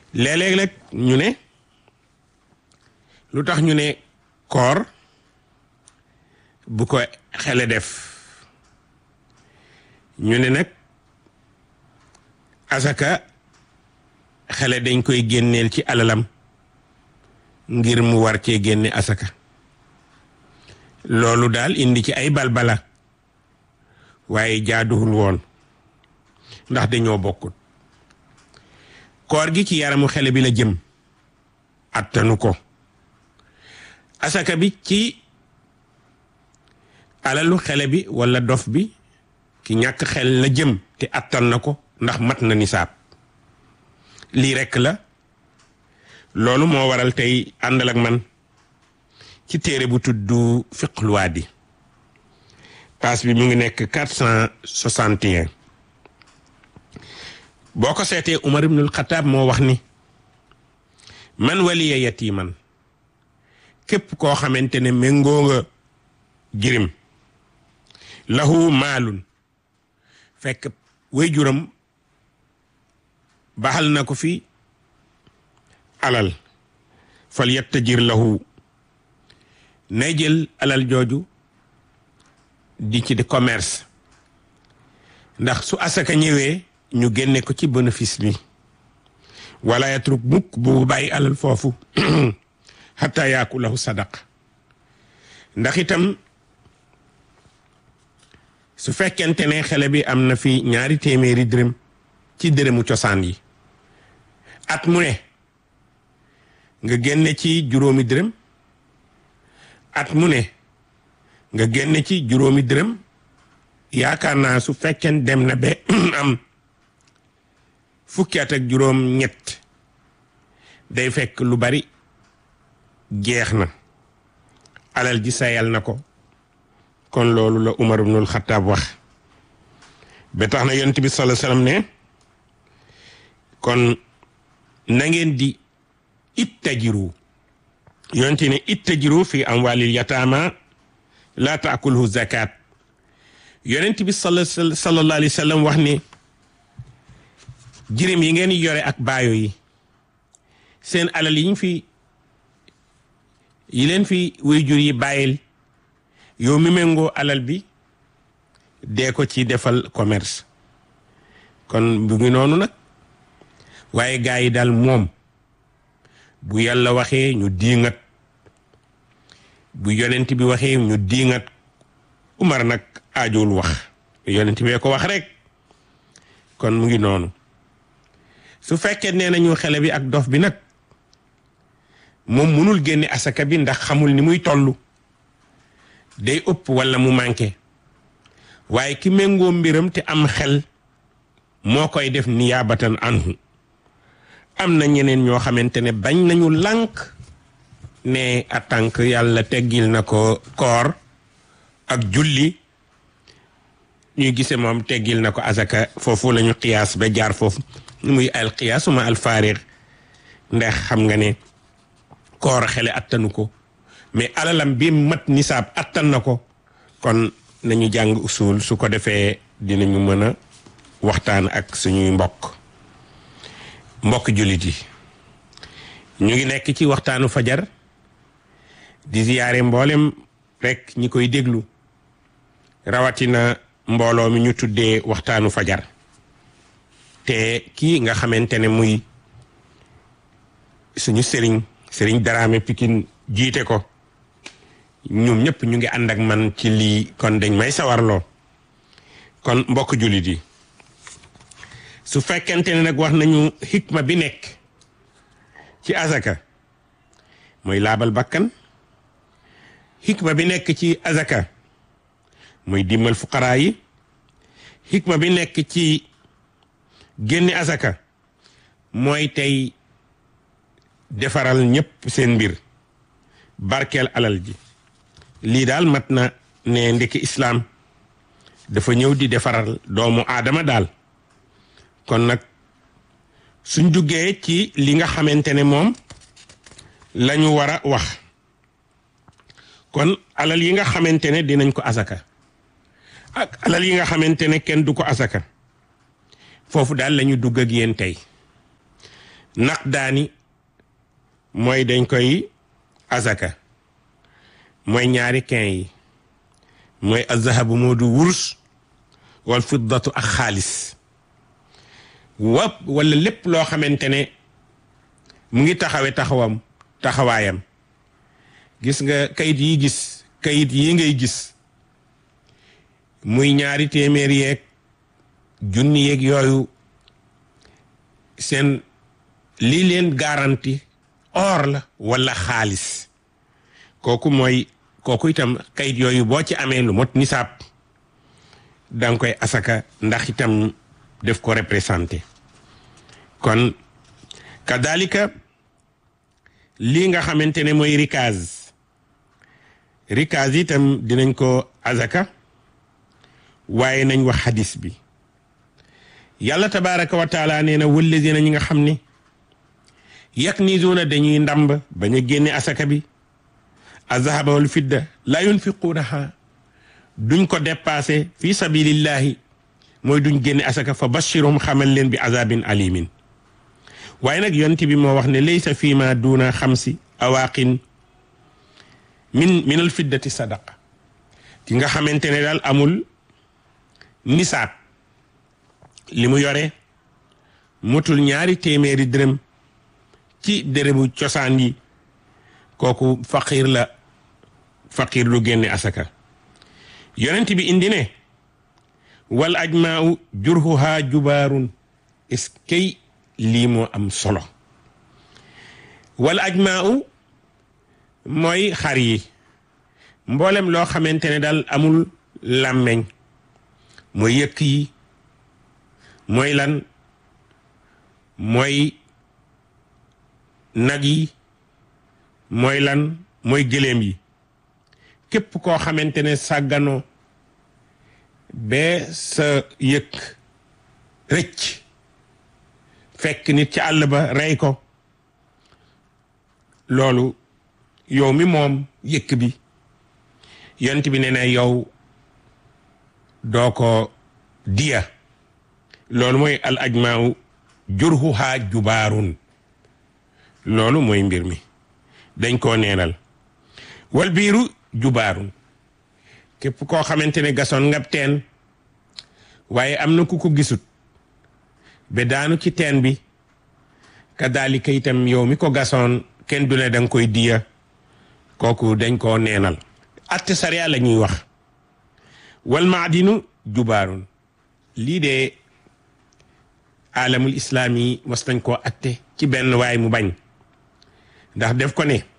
léeg-léeg nag ñu ne lu tax ñu ne koor bu ko xele def ñu ne nag asaka xele dañ koy génneel ci alalam ngir mu war cee génne asaka loolu daal indi ci ay balbala waaye jaaduwul woon ndax dañoo bokkut koor gi ci yaramu xele bi la jëm attanu ko asaka bi ci alalu xele bi walla dof bi ki ñàkk xel la jëm te attan na ko ndax mat na nisaab lii rekk la loolu moo waral tey àndal ak man ci téere bu tudd fiqhul waadi paas bi mu ngi nekk quatre cent soixante et un boo ko seetee Umar ibnul Xataab moo wax ni man waliya yatiman képp koo xamante ne méngoo nga jirim lahu maalun fekk waajuram baxal na ko fi alal fal yattajir lahu nay jël alal jooju di ci di commerce ndax su asaka ñëwee ñu génne ko ci bénéfice bi wala yatruk mukk bu bàyyi alal foofu xataa yaakulahu sadaq ndax itam su fekkente ne xale bi am na fi ñaari téeméeri dërëm ci dërëmu cosaan yi at mu ne nga génne ci juróomi dërëm at mu ne nga génne ci juróomi dërëm yaakaar naa su fekkeen dem na ba am fukki at ak juróom ñett day fekk lu bari jeex na alal ji sayal na ko kon loolu la Umar ibnul Xattaab wax ba tax na yonent bi sallallahu alayhi wasallam ne kon na ngeen di ittajiru yonent ne ittajiru fi amwalil yataama la taakulhu zakat yonent bi sallallahu alayhi wasallam wax ne jirim yi ngeen yore ak baayo yi seen alal yiñ fi yi leen fi waajur yi bàyyil yow mi méngoo alal bi dee ko ci defal commerce kon bu ngi noonu nag waaye gaa yi daal moom bu yàlla waxee ñu diingat bu yonent bi waxee ñu diingat Umar nag aajowul wax yonent bee ko wax rek kon mu ngi noonu su fekkee nee nañu xele bi ak dof bi nag moom munul génne asaka bi ndax xamul ni muy tollu day ëpp walla mu manqué waaye ki méngoo mbiram te am xel moo koy def niyaabatan anhu am na ñeneen ñoo xamante ne bañ nañu lànk ne a tànk yàlla teggil na ko koor ak julli ñuy gise moom teggil na ko asaka foofu lañu xiyaas ba jaar foofu muy al xiyaasuma al faariq ndax xam nga ne koor xele attanu ko mais alalam bi mat nisaab attan na ko kon nañu jàng usul su ko defee dinañu mën a waxtaan ak suñuy mbokk mbokk jullit yi ñu ngi nekk ci waxtaanu fajar di ziyaare mboolem rek ñi koy déglu rawatina mbooloo mi ñu tuddee waxtaanu fajar te kii nga xamante ne muy suñu sëriñ sëriñ Daraame Pikine jiite ko ñoom ñëpp ñu ngi ànd ak man ci lii kon dañ may sawarloo kon mbokk jullit yi su fekkente ne nag wax nañu xikma bi nekk ci azaka mooy laabal bakkan xikma bi nekk ci azaka mooy dimbal fuqaraa yi xikma bi nekk ci génne azaka mooy tey defaral ñëpp seen mbir barkeel alal ji lii daal mat na ne ndekki islaam dafa ñëw di defaral doomu aadama daal kon nag suñ duggee ci li nga xamante ne moom la ñu war a wax kon alal yi nga xamante ne dinañ ko asaka ak alal yi nga xamante ne kenn du ko asaka foofu daal la ñu dugg ak yéen tey naqdaani mooy dañ koy azaka mooy ñaari kin yi mooy azahabu moo du wurus wal fiddatu ak xaalis wa wala lépp loo xamante ne mu ngi taxawe taxawam taxawaayam gis nga kayit yi gis kayit yi ngay gis muy ñaari téeméer yeeg junni yeeg yooyu seen lii leen garanti or la wala xaalis kooku mooy kooku itam kayit yooyu boo ci amee lu mot nisaab danga koy asaka ndax itam def ko représenté kon kadalika lii nga xamante ne mooy rikaz rikaz itam dinañ ko azaka waaye nañ wax hadis bi yàlla tabaraka wa taala nee na wallazina ñi nga xam ne yaknizuuna dañuy ndamb bañ a génne asaka bi azahaba wal fidda la yunfiquunaha duñ ko dépassé fi sabilillahi mooy duñ génne asaka fa bashirum xamal leen bi azabin alimin waaye nag yonent bi moo wax ne laysa fii ma duuna xamsi awaqin min min al fiddati sadaqa ki nga xamante ne daal amul nisaab li mu yore mutul ñaari téeméeri dërëm ci dërëmu cosaan yi kooku faqir la faqir lu génne asaka yonent bi indi ne wal ajmaau jurhuha jubaarun est-ce que lii moo am solo wal ajmaau mooy xar yi mboolem loo xamante ne daal amul làmmeñ mooy yëkk yi mooy lan mooy nag yi mooy lan mooy gëléem yi képp koo xamante ne sàgganoo bee sa yëkk rëcc fekk nit ci àll ba rey ko loolu yow mi moom yëkk bi yont bi ne na yow doo ko diya loolu mooy al ajmaaw jurhuha jubaarun loolu mooy mbir mi dañ koo neenal wal biiru jubaarun képp koo xamante ne gasoon ngab teen waaye am na ku ko gisut ba daanu ci teen bi kadaalika itam yow mi ko gasoon kenn du ne danga koy diya kooku dañ koo neenal atte sariya la ñuy wax wal maadinu jubaarun lii de alamul islaam yi mos nañ koo atte ci benn waay mu bañ ndax def ko ne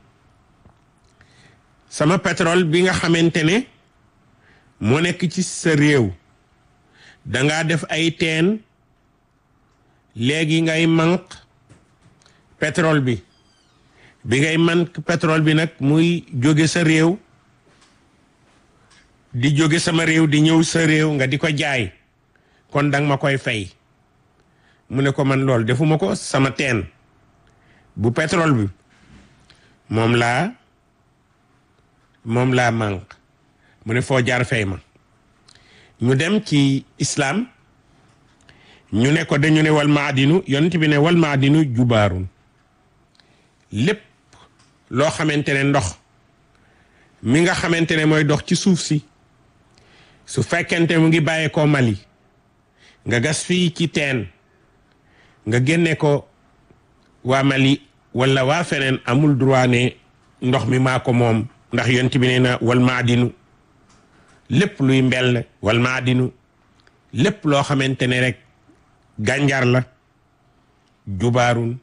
sama pétrole bi nga xamante ne moo nekk ci sa réew dangaa def ay teen léegi ngay manq pétrole bi bi ngay manq pétrole bi nag muy jóge sa réew di jóge sama réew di ñëw sa réew nga di ko jaay kon danga ma koy fay mu ne ko man loolu defuma ko sama teen bu pétrole bi moom laa moom laa manq mu ne foo jaar fay ma ñu dem ci islam ñu ne ko dañu ne wal maadinu yonent bi ne wal maadinu jubaarun lépp loo xamante ne ndox mi nga xamante ne mooy dox ci suuf si su fekkente mu ngi bàyyeekoo Mali nga gas fii ci teen nga génne ko waa Mali wala waa feneen amul droit ne ndox mi maa ko moom ndax yonent bi nee na wal maadinu lépp luy mbell wal maadinu lépp loo xamante ne rek gànjar la jubaarun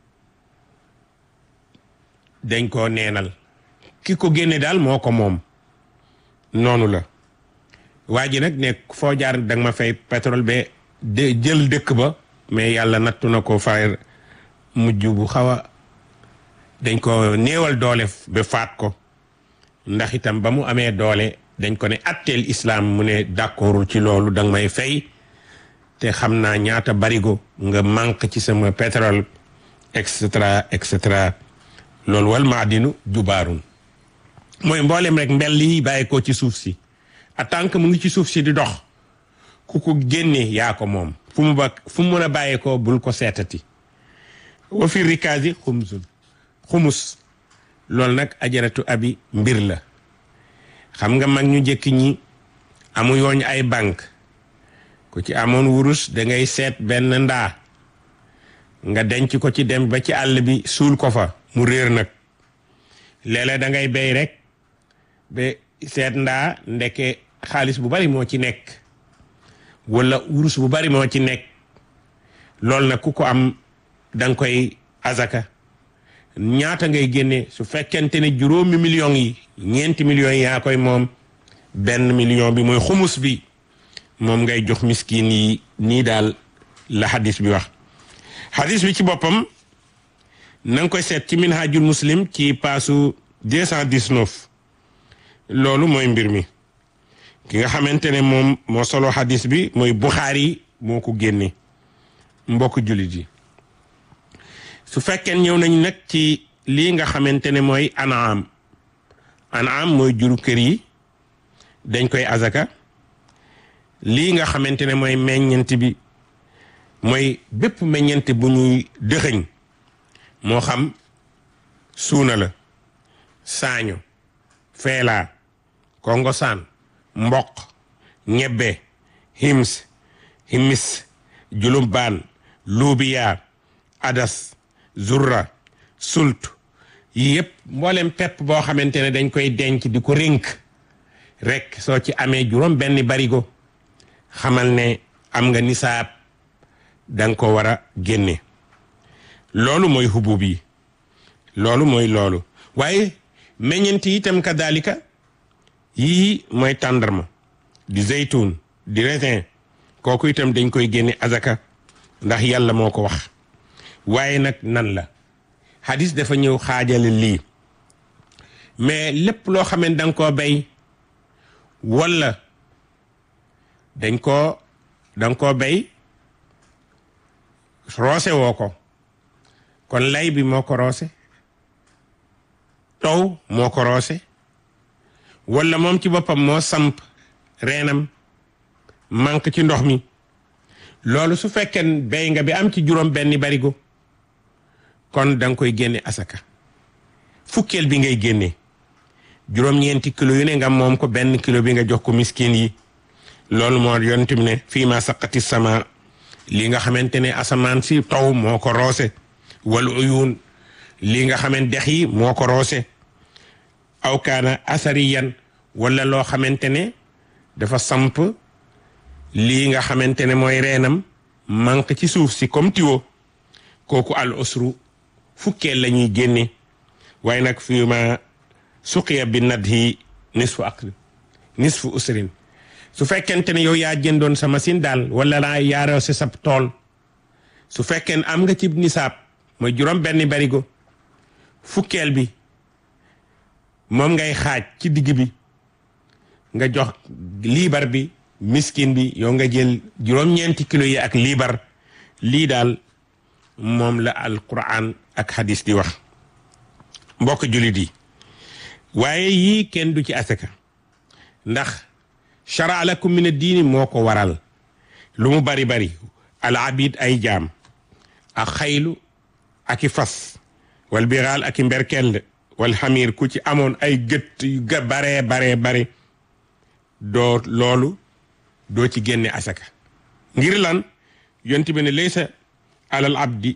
dañ koo neenal ki ko génne daal moo ko moom noonu la waa ji nag ne foo jaar danga ma fay pétrole ba de jël dëkk ba mais yàlla nattu na ko fay mujj bu xaw a dañ ko néewal doole ba faat ko ndax itam ba mu amee doole dañ ko ne atteel islam mu ne d'accordul ci loolu danga may fay te xam naa ñaata barigo nga manque ci sama pétrole et cetera et cetera loolu wal maadinu jubaarun mooy mboolem rek mbell yi bàyyi ko ci suuf si en tant que mu ngi ci suuf si di dox ku ko génne yaa ko moom fu mu ba fu mu mën a bàyyee ko bul ko seetati wa fi rikaasi xumsun xumus loolu nag ajaratu abi mbir la xam nga mag ñu njëkk ñi amu yooñ ay banque ku ci amoon wurus da ngay seet benn ndaa nga denc ko ci dem ba ci àll bi suul ko fa mu réer nag léeg-léeg da ngay béy rek ba seet ndaa ndeke xaalis bu bari moo ci nekk wala wurus bu bari moo ci nekk loolu nag ku ko am da nga koy azaka ñaata ngay génne su fekkente ne juróomi millions yi ñeenti millions yi yaa koy moom benn million bi mooy xumus bi moom ngay jox miskin yi nii daal la hadis bi wax hadis bi ci boppam na nga koy seet ci minhajul muslim ci paasu 219 loolu mooy mbir mi ki nga xamante ne moom moo solo hadis bi mooy Buxaari moo ko génne mbokk jullit yi su fekkee ñëw nañ nag ci lii nga xamante ne mooy anaam anaam mooy juru kër yi dañ koy azaka lii nga xamante ne mooy meññent bi mooy bépp meññent bu ñuy dëxëñ moo xam suuna la saaño feelaa kongosaan mboq ñebbe hims himis julumbaan luubiyaa adas zurra sult yi yëpp mboolem pepp boo xamante ne dañ koy denc di ko rénk rek soo ci amee juróom benn barigo xamal ne am nga nisaab danga ko war a génne loolu mooy hubub yi loolu mooy loolu waaye meññent yi itam kadalika yii mooy tàndarma di zeytun di raisin kooku itam dañ koy génne azaka ndax yàlla moo ko wax waaye nag nan la hadis dafa ñëw xaajale lii mais lépp loo xam ne danga koo bay wala dañ koo danga koo bay roose woo ko kon lay bi moo ko roose taw moo ko roose wala moom ci boppam moo samp reenam manque ci ndox mi loolu su fekkee bay nga bi am ci juróom benni barigo kon da nga koy génne asaka fukkeel bi ngay génne juróom-ñeenti kilo yu ne nga moom ko benn kilo bi nga jox ko miskin yi loolu moo yonent bi ne fii ma saqati sama li nga xamante ne asamaan si taw moo ko roose wal uyun li nga xamante dex yi moo ko roose aw kaana asariyan wala loo xamante ne dafa samp lii nga xamante ne mooy reenam manque ci suuf si comme tiwo kooku al usru fukkeel la ñuy génne waaye nag fii ma suqiya bi nadhi nisfu aql nisfu usrin su fekkente ne yow yaa jëndoon sa machine daal wala laa yaaroo si sab tool su fekkee am nga ci nisaab mooy juróom benn barigo fukkeel bi moom ngay xaaj ci digg bi nga jox liibar bi miskin bi yow nga jël juróom-ñeenti kilo yi ak liibar lii daal moom la alquran ak hadis di wax mbokk jullit yi waaye yii kenn du ci asaka ndax shara lakum min ad-diini moo ko waral lu mu bari bari al abid ay jaam ak xaylu ak i fas wal biraal ak i mberkeld wal xamir ku ci amoon ay gët yu ga baree baree bare doo loolu doo ci génne asaka ngir lan yonti bi ne laysa alal abdi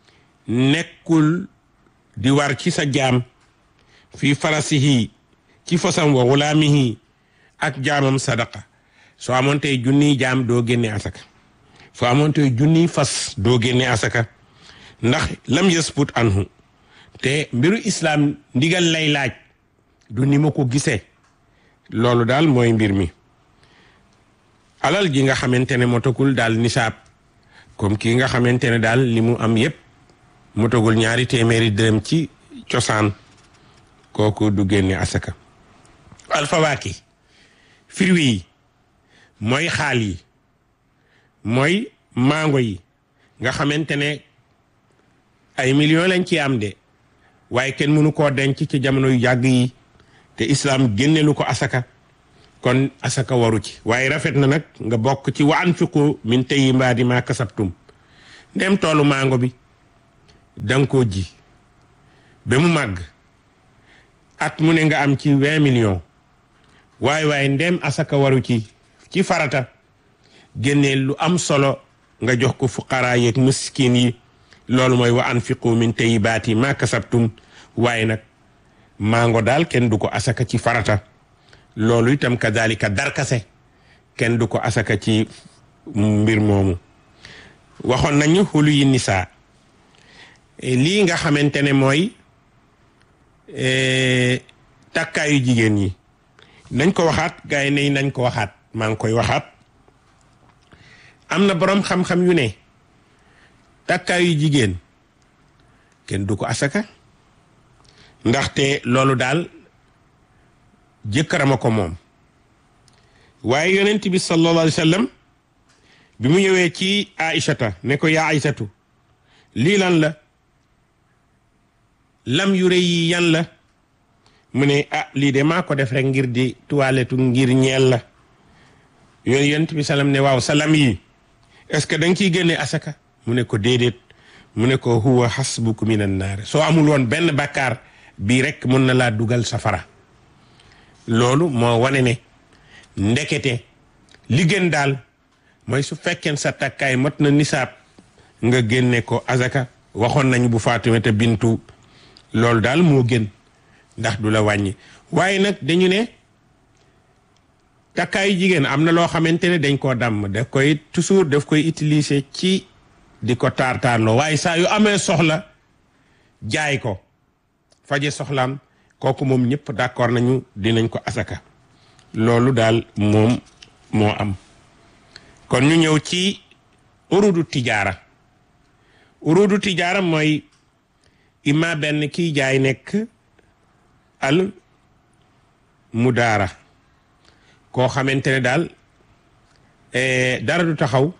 nekkul di war ci sa jaam fii farasihi ci fasam wa wulaamihi ak jaamam sadaqa soo amoon tey junniy jaam doo génne asaka soo amoon tey junniy fas doo génne asaka ndax lam yasput anhu te mbiru islaam ndigal lay laaj du ni ma ko gisee loolu daal mooy mbir mi alal ji nga xamante ne motagul daal nisaab comme kii nga xamante ne daal li mu am yépp motagul ñaari téeméeri dërëm ci cosaan kooku du génne asaka alfawaaki firwi yi mooy xaal yi mooy mango yi nga xamante ne ay millions lañ ci am de waaye kenn mënu koo denc ci jamono yu yàgg yi te islam génnelu ko asaka kon asaka waru ci waaye rafet na nag nga bokk ci wa anfiqu min tayyibaati ma kasabtum ndem toolu mango bi danga koo ji ba mu màgg at mu ne nga am ci vingt millions waaye waaye ndem asaka waru ci ci farata génnee lu am solo nga jox ko fuqaraa yeeg miskin yi loolu mooy wa anfiqu min tayyibaati ma kasabtum waaye nag mango daal kenn du ko asaka ci farata loolu itam kadalika darkase kenn du ko asaka ci mbir moomu waxoon nañu xulu yi nisaa lii nga xamante ne mooy takkaayu jigéen ñi nañ ko waxaat gars yi ne nañ ko waxaat maa ngi koy waxaat am na boroom xam-xam yu ne takkaayu jigéen kenn du ko asaka ndaxte loolu daal jëkkërama ko moom waaye yonent bi sallallahu alayhi wa sallam bi mu ñëwee ci aïchata ne ko yaa aïchatu lii lan la lam yu rëy yi yan la mu ne ah lii de maa ko def rek ngir di toilette ngir ñeel la yooyu yonent bi salam ne waaw sa lam yi est-ce que da nga ciy génne asaka mu ne ko déedéet mu ne ko huwa hasbuku minan naar soo amul woon benn bàkkaar bii rek mun na laa dugal safara loolu moo wane ne ndekete li gën daal mooy su fekkeen sa takkaay mat na nisaab nga génne ko azaka waxoon nañu bu Faatumata bintu loolu daal moo gën ndax du la wàññi waaye nag dañu ne takkaayu jigéen am na loo xamante ne dañ koo dàmm daf koy toujours daf koy utiliser ci di ko taar-taarloo waaye saa yu amee soxla jaay ko faje soxlaam kooku moom ñëpp d'accord nañu dinañ ko asaka loolu daal moom moo am kon ñu ñëw ci urudu tijaara urudu tijaara mooy ima benn kiy jaay nekk al mudaara koo xamante ne daal dara du taxaw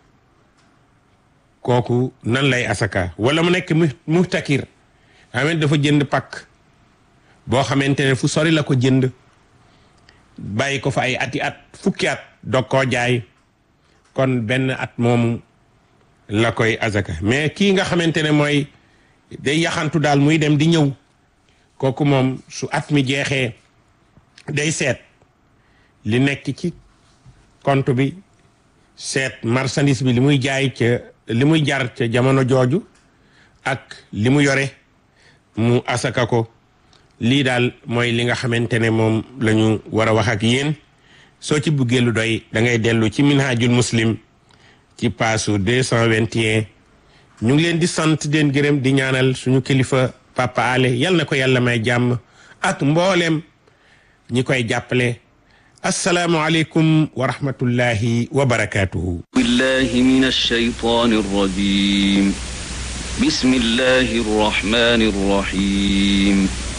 kooku nan lay asaka wala mu nekk muhtakir xamante dafa jënd pakk boo xamante ne fu sori la ko jënd bàyyi ko fa ay ati at fukki at dog koo jaay kon benn at moomu la koy azaka mais kii nga xamante ne mooy day yaxantu daal muy dem di ñëw kooku moom su at mi jeexee day seet li nekk ci compte bi seet marchandise bi li muy jaay ca li muy jar ca jamono jooju ak li mu yore mu asaka ko lii daal mooy li nga xamante ne moom la ñu war a wax ak yéen soo ci buggee lu doy da ngay dellu ci minhajul muslim ci paasu deux cent vingt et un ñu ngi leen di sant den gërëm di ñaanal suñu kilifa papa ale yal na ko yàlla may jàmm ak mbooleem ñi koy jàppale assalaamu aleykum wa rahmatullahi wa barakatuhu billahi min alshaytan arrajim bismillahi arrahmani arrahim